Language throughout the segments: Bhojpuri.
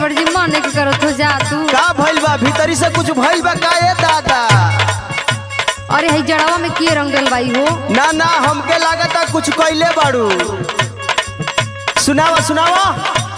देवर जी मन के करत हो जा तू का भइल बा भीतरी से कुछ भइल बा का ए दादा अरे हई जड़वा में के रंग डलवाई हो ना ना हमके लागता कुछ कइले बाड़ू सुनावा सुनावा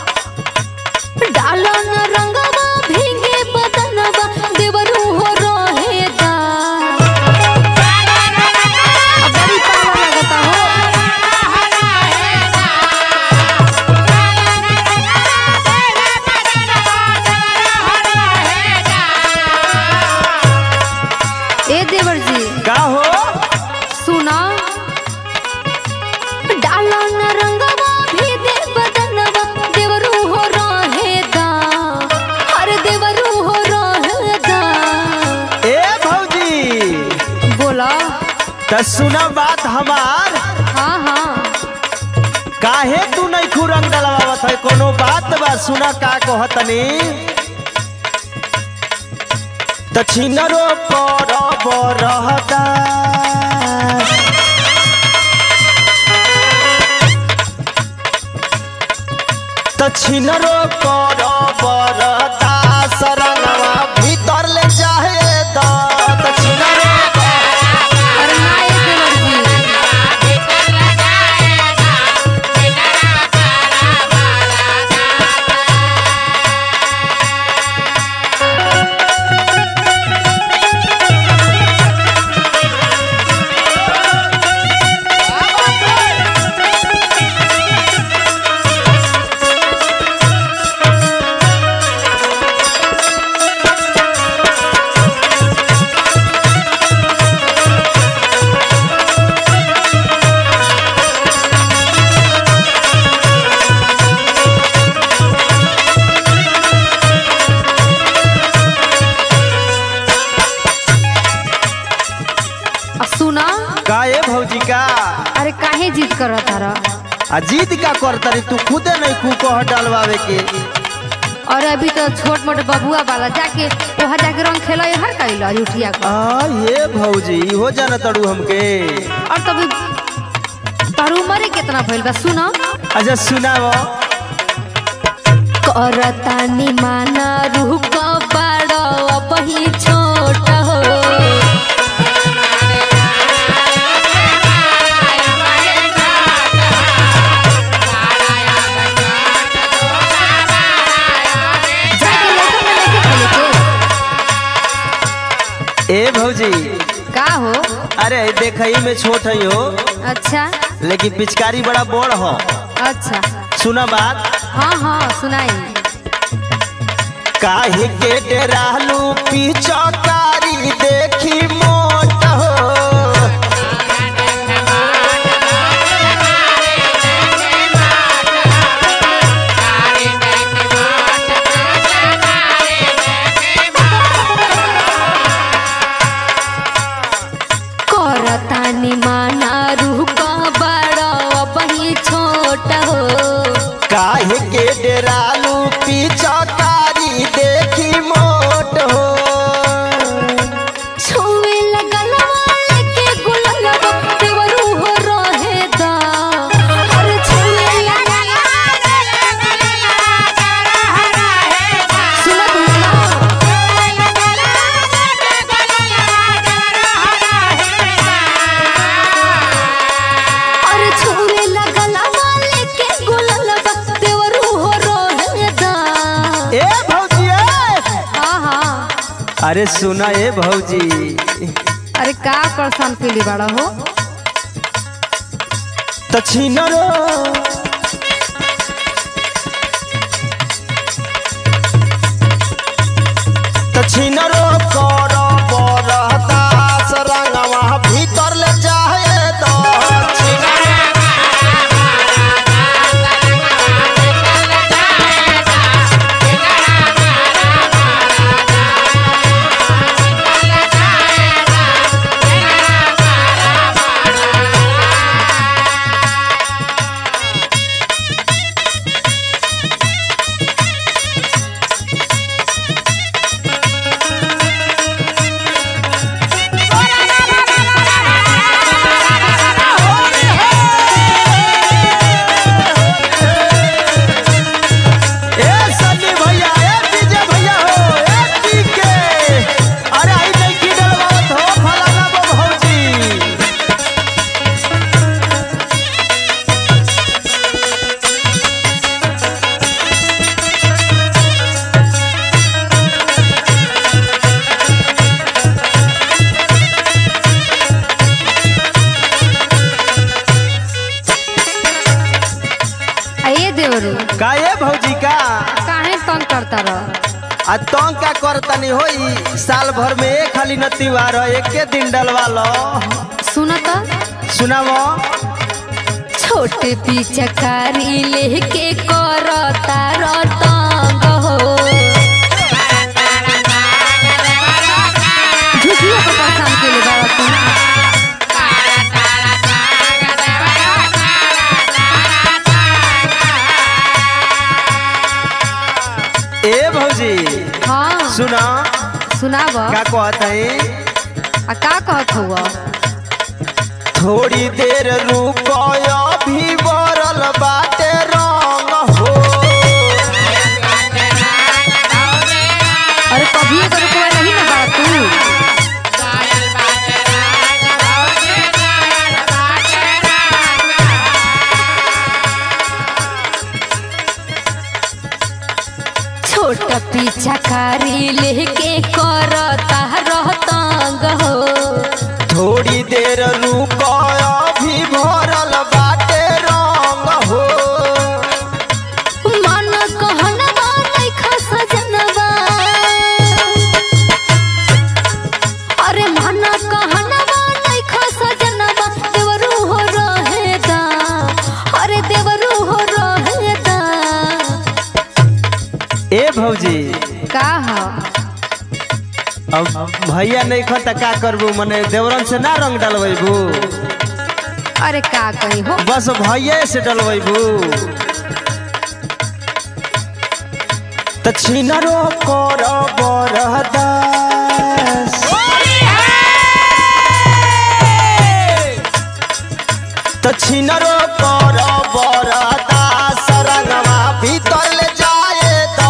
डालो न रंगवा भीगे बदनवा देवरू हो रहेगा अब बड़ी पाला लगता हो ए देवर जी का हो सुना डाला न रंगवा भी दे बदनवा देवरू हो रहेगा अरे देवरू हो रहेगा ए भौजी बोला त सुना बात हमार हाँ हाँ काहे तू नहीं खू रंग डलवावत है कोनो बात बा सुना का कहतनी दक्षिणरो पर बरहदा दक्षिणरो पर बरहदा सरंगवा भीतर ले जाहे द दक्षिणरो अरे ना ये देवर जी अब सुना का ए भौजी का अरे काहे जिद करत तारा आ जीत का करतरी तू खुदे नहीं खू कह डलवावे के और अभी तो छोट मोट बबुआ वाला जाके वहाँ जाके रंग खेला हर कैला उठिया का आ ये भौजी हो जाना तड़ू हमके और तभी तार उम्र कितना भइल बा सुना अच्छा सुनाव करतानी माना रूह का बड़ा बही छोट हो जाके लेकर में लेके खेले के। ए भौजी का हो अरे देखई में छोट है हो अच्छा लेकिन पिचकारी बड़ा बड़ हो अच्छा सुना बात हाँ हाँ सुनाई काहे के डरालू पिचकारी देखी मोट हो करतानी माना रूह का बड़ा बही छोट हो काहे के डरालू पिचकारी देखी मोट हो छुए लगल वाले के गुललवा देवरू हो रहेदा अरे छुए लगल सुनत हो अरे छुए लगल वाले के गुललवा देवरू हो रहेदा ए भौजी ए! हाँ हाँ अरे सुना ए भौजी अरे का परेशान पीली बड़ा हो दक्षिणरो दक्षिणरो कर बरहदा सरंगवा भीतर ले जाए दक्षिण करता रह आ तंग का करतनी होई साल भर में एक खाली न त्योहार है एके दिन डलवा लो सुनत सुनावो छोटे पिचकारी लेके करता रतंग हो झूठियों को परेशान के लिए बाबा तू ए भौजी हाँ सुना सुनाब का कहत है आ का कहत हुआ थोड़ी देर रुकयो भी बरल बाटे रंग हो अरे कभी अगर कोई नहीं ना बाबा तू छोटा पिचकारी लेके करता रहतंग हो थोड़ी देर रुकयो भी भरल बाटे रंग हो मन कहनवा नइखा सजनवा अरे मन कहनवा नइखा सजनवा देवरू हो रहेदा अरे देवरू हो रहेदा ए भौजी का ह अब भैया नहीं खो त का करबू मने देवरन से ना रंग डलवेबू अरे का कही हो बस भैया से डलवेबू त छिनरो कर बरदास त छिनरो कर बरदास रंगवा भीतर ले जाए तो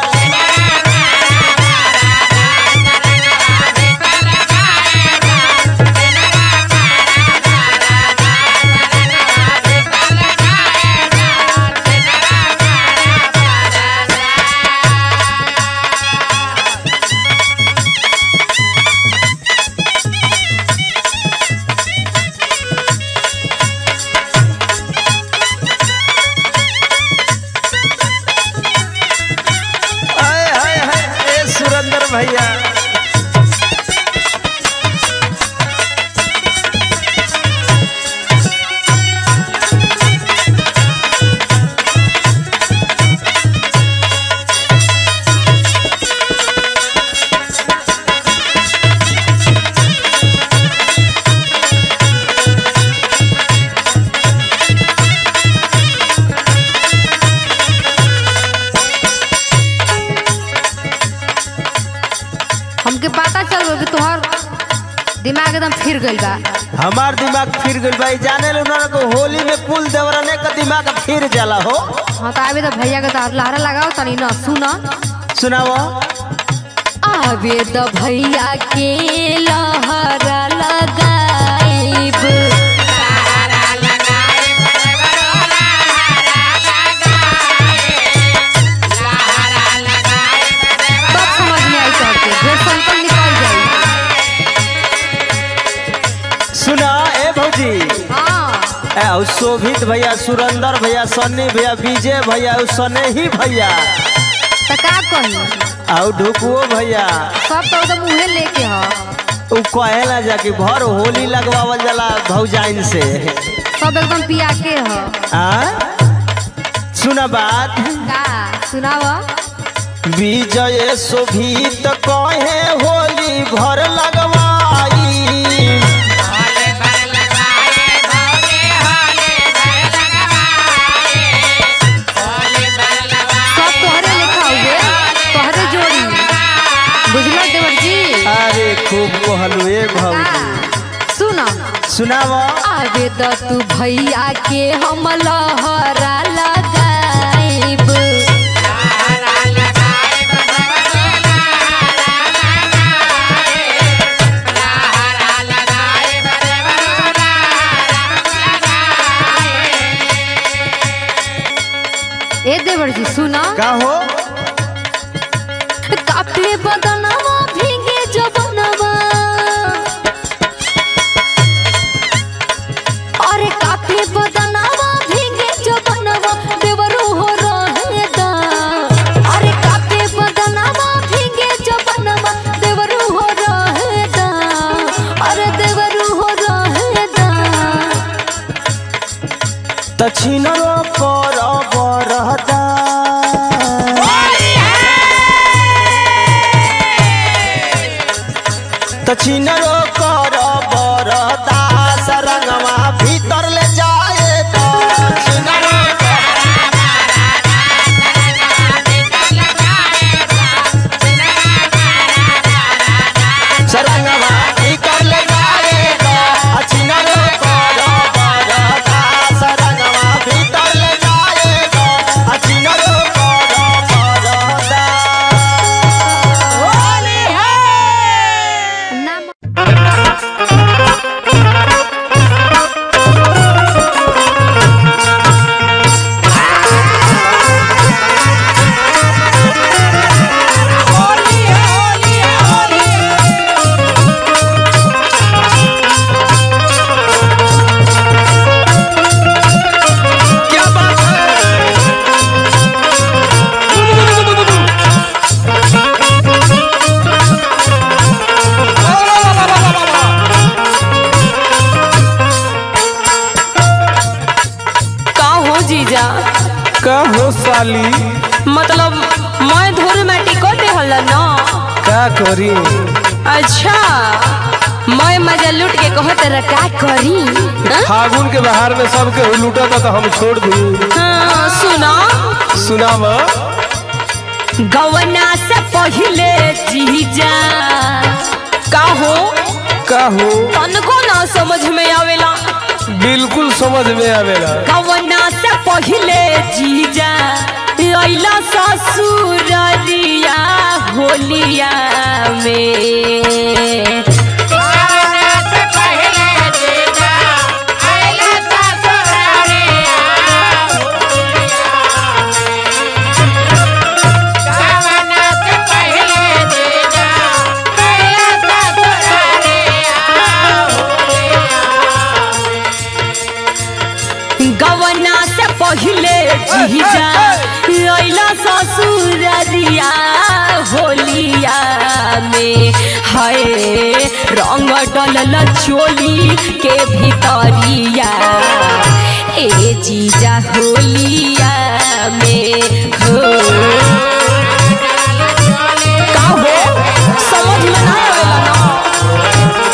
हाय हाय हाय ए सुरेंद्र भैया हमके पता चल गइल कि तोहर दिमाग एकदम फिर गइल बा हमार दिमाग फिर गइल भाई जाने लो ना को होली में कुल देवरने का दिमाग फिर जाला हो हाँ तो आवे तो भैया के तो लहरा लगाओ तनी न सुना सुनाओ आवे तो भैया के लहरा लगाइब तब समझ में आई तोहके ढेर संकल निकल जाई सुना ए भौजी हाँ ए उ शोभित भैया सुरेंद्र भैया सन्नी भैया विजय भैया उ सने ही भैया तो का कही आउ ढुकुओ भैया सब तो एकदम मुँहे लेके ह उ कहेला जा कि भर होली लगवावल जाला भौजाइन से सब एकदम पिया के ह आ सुना बात का सुनाव विजय शोभित कहे होली भर लगवाई सब तोहरे लिखा हुए तोहरे जोड़ी बुझलो देवर जी अरे खूब कहलू ए भौजी का सुन सुनाव आवे तो तू भैया के हम लहरा लगाइब ए देवर जी सुना का हो कापे बदनवा भीगे जबनवा अरे कापे बदनवा भीगे जबनवा देवरू हो रहेदा अरे कापे त छिनरो कर बरदास रंगवा भीतर ले जाए तो छिनरो सरंगवा भीतर ले जाए तो आ छिनरो कर बरदास रंगवा भीतर ले जाए तो आ छिनरो कर बरदास नाम क्या बात है का हो जीजा का हो साली मतलब मैं धोरे में टिकट देहल न का करी अच्छा मैं मजा लूट के कहत रहा का करी हाँ? फागुन के बहार में सबके लूटा था तो हम छोड़ दी हाँ, सुना सुनाव गवना से पहले जीजा का हो का हो तनको ना समझ में आवेला बिल्कुल समझ में आवेला गवना से पहले जीजा लैला ससुररिया होलिया में गवना से पहले जीजा लैला ससुररिया होलिया में हाय रंग डलल चोली के भीतरिया ए जीजा होलिया में हो का हो समझ में ना आवेला ना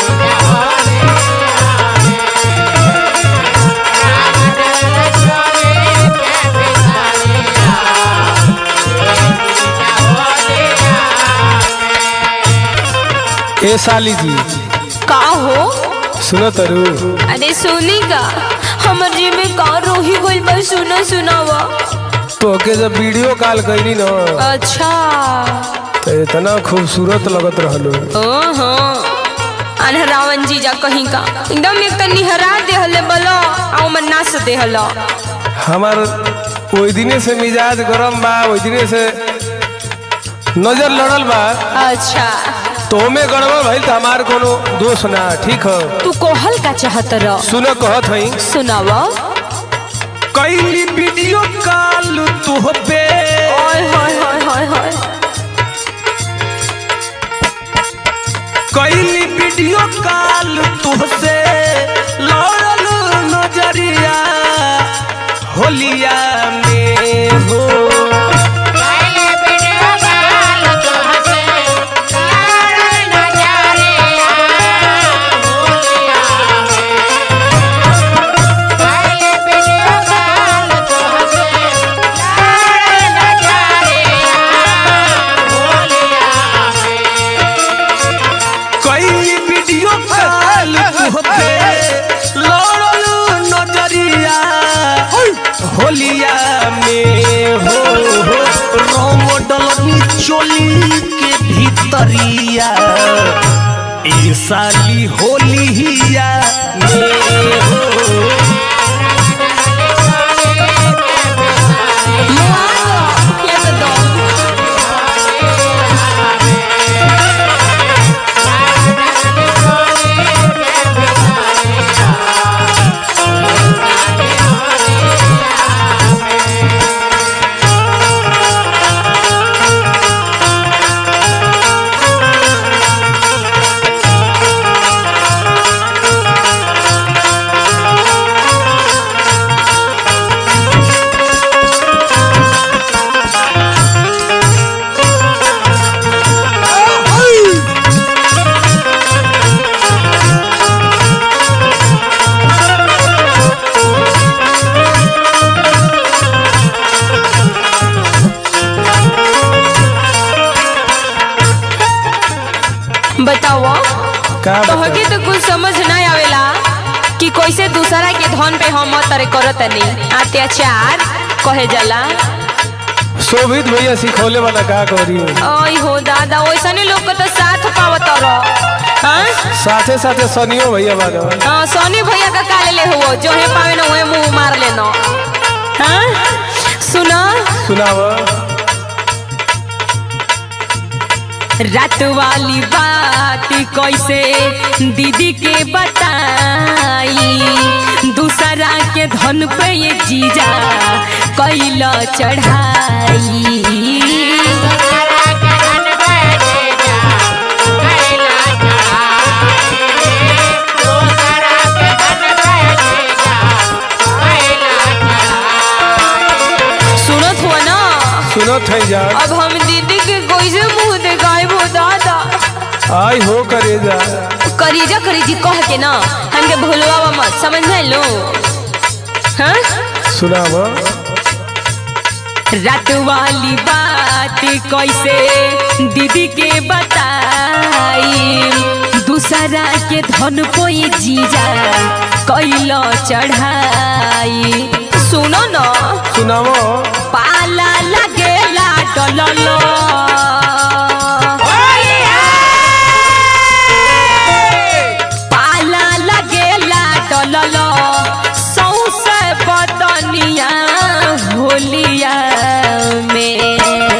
ए साली जी का हो सुनो तरु अरे सोनी का हमर जी में का रोही गइल बा सुना सुनावा तो के जब वीडियो कॉल कैली न अच्छा तो इतना खूबसूरत लगत रहलो ओहो अनहरावन जीजा कहीं का एकदम एक त निहरा देहले बलो आ ओमन नाच देहलो हमार ओई दिने से मिजाज गरम बा ओई दिने से नजर लड़ल बा अच्छा तो में गड़बड़ भइल त हमार कोनो दोष ना ठीक हो तू कोहल का चाहत रह सुनो कहत हई सुनावा कैली वीडियो कॉल तुहबे ओए होय होय होय होय कैली वीडियो कॉल तुहसे लड़ल नजरिया होलिया में हो कैली वीडियो कॉल तुहबे लड़ल नजरिया होलिया में हो हो रोम डलनी चोली के भीतरिया ए साली होलिया में हो ये तो दो का तोहके तो कुछ समझ ना आवेला कि कैसे दूसरा के धन पे हम तरे करत नहीं अत्याचार कहे जाला शोभित भैया सिखौले वाला का करी ओय हो दादा वैसने लोग के तो साथ पावत रह हाँ साथे साथे सनियो भैया बानो हाँ सोनी भैया का काले ले हुआ जो है पावे ना वही मुंह मार लेना हाँ सुना सुनाव रात वाली बात कैसे दीदी के बताई दूसरा के धन पे ये जीजा कैला चढ़ाई सुनत हुआ ना सुनो थे जान अब हम दीदी के कैसे मुंह देखाए वो दादा आई हो करे जा करीजा करीजी कह के ना हमके भूलवा मत समझ में लो हाँ सुनाव रात वाली बात कैसे दीदी के बताई दूसरा के धन को ये जीजा कैला चढ़ाई सुनो ना सुनाव पाला लगेला डललो पाला लगेला डललो सौसे बदनिया होलिया में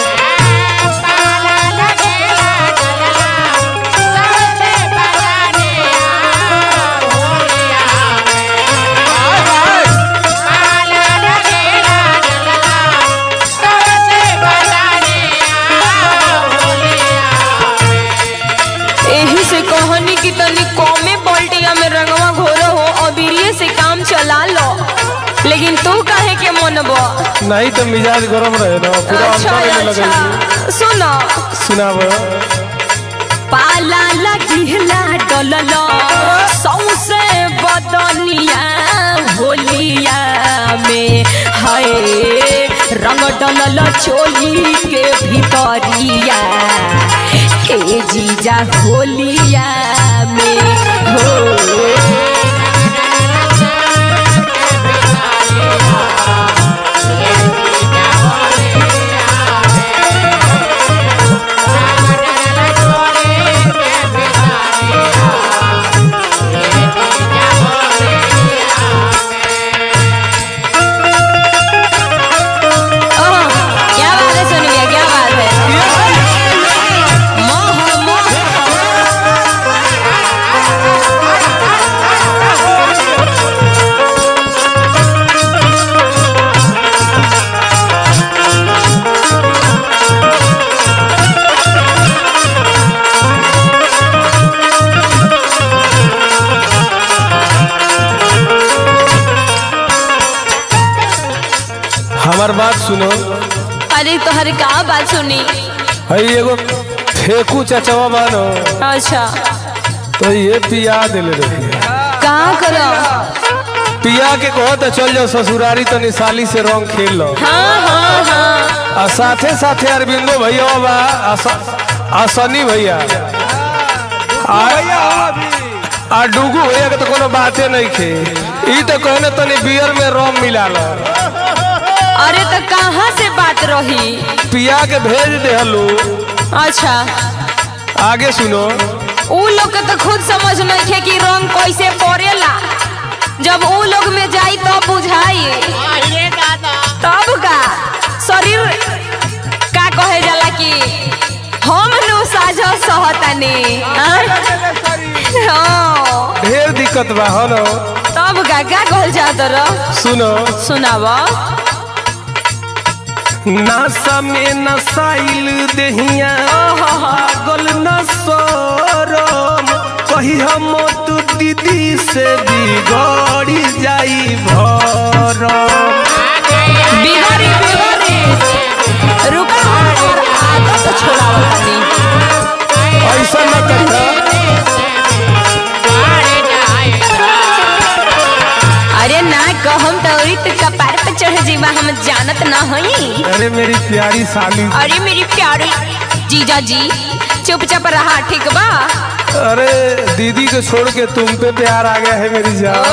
एही से कहनी कि तनी कमे पलटिया में रंगवा घोरो हो अबीरिये से काम चला लो लेकिन तू काहे के मनबो नहीं तो मिजाज गरम रहे ना पूरा अच्छा अंतर में लगे अच्छा सुनो सुनाव पाला लगिला डललो सौसे बदनिया होलिया में हाय रंग डलल चोली के भीतरिया ए जीजा होलिया में हो ओह, क्या बात है सोनी भैया क्या बात है मोह मोह हमार बात सुनो अरे तोहर का बात सुनी हई एगो फेकू चचवा बानो अच्छा तो ये पिया दिले रही का करो पिया के कहो तो चल जाओ ससुरारी तो निशाली से रंग खेल लो हाँ हाँ हाँ आ साथे साथे अरविंदो भैया बा आ स- आ सनी भैया आ आ डुगू भैया के तो कोनो बाते नहीं खे ई तो कहने तनी बियर में रम मिला लो अरे तो कहाँ से बात रही पिया के भेज दे हलो अच्छा आगे सुनो उ लोग के तो खुद समझ नहीं थे कि रंग कैसे पड़ेला जब उ लोग में जाई तब बुझाई तब का शरीर का कहे जाला कि हम नु साझो सहतानी हाँ? हाँ ढेर दिक्कत बा हो नो तब का का कहल जात रह सुनो सुनाव नासा में नसाइल देहिया पागल नसरम कही हम तू दीदी से बिगड़ी जाई भरम बिगड़ी बिगड़ी रुका हम और आदत छोड़ावतानी ऐसा न करता अरे ना कहम तौरी तो कपार पे चढ़ जीवा हम जानत ना हई अरे मेरी प्यारी साली अरे मेरी प्यारी जीजा जी चुपचाप रहा ठीक बा अरे दीदी को छोड़ के तुम पे प्यार आ गया है मेरी जान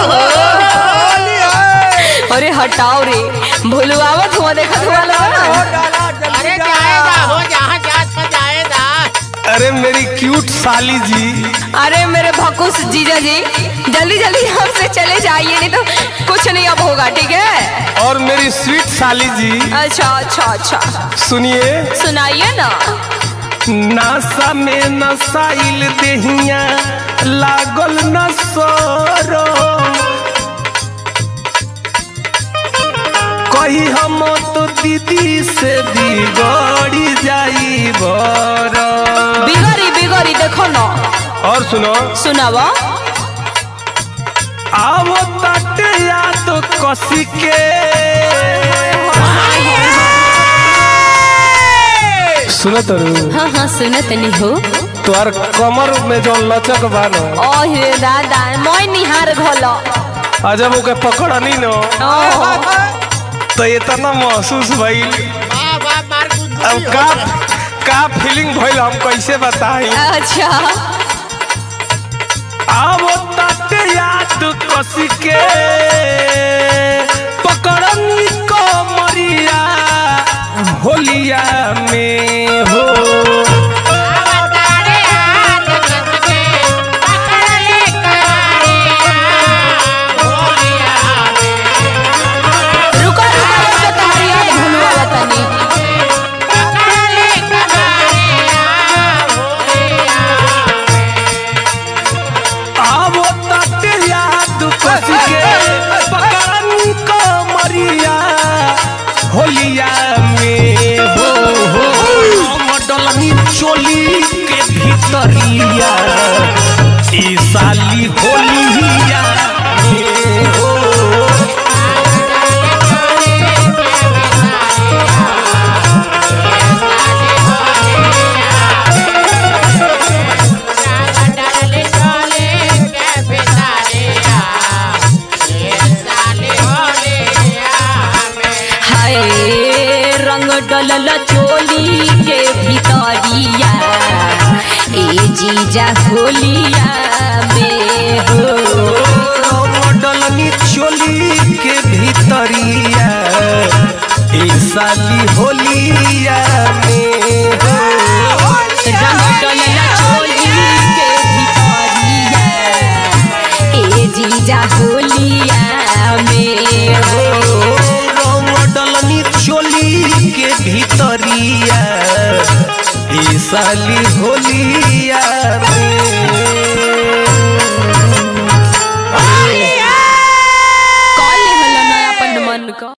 अरे हटाओ रे भुलवावत हुआ देखत हुआ लोग अरे जाएगा हो जहाँ जा तो जाएगा अरे मेरी क्यूट साली जी अरे मेरे भकुस जीजा जी जल्दी जल्दी हमसे चले जाइए नहीं तो कुछ नहीं अब होगा ठीक है और मेरी स्वीट साली जी अच्छा अच्छा अच्छा सुनिए सुनाइए ना नासा में नसाइल देहिया लागल न सोरो कही हम तो दीदी से बिगड़ी जाई बरो बिगड़ी बिगड़ी देखो ना और सुनो सुनावा आवो तटे याद कसी के सुनो तरू हाँ हाँ सुनत नहीं हो तोहर कमर में जो लचक बानो ओहे दादा मैं निहार घोलो अजब ओके पकड़नी न ओह, तो इतना महसूस भइल वाह वाह मार अब गुदगुदी का हो गया। का फीलिंग भइल हम कैसे बताई अच्छा आवो तटे याद कसी के पकड़नी को मरिया होलिया में हो अवतारे हाथ कसके, पकड़ ले करारिया, भोलिया रुको रुको रुको तुम्हारी याद भूलवा तनी पकड़ ले करारिया, भोलिया आवो तटे याद कसी के पकड़नी को मरिया होलिया में हो हो मडलनी चोली के भीतरिया ई साली होलिया में हो डाले डाले के बेचारिया, ये साली होलिया में। हाय रंग डलल चोली के भीतरिया ए जीजा होलिया में हो मडलनी चोली के भीतरिया ई साली होलिया में हो रंग डलल चोली के भीतरिया ए जीजा होलिया में हो मडलनी चोली के भीतरिया ई साली होलिया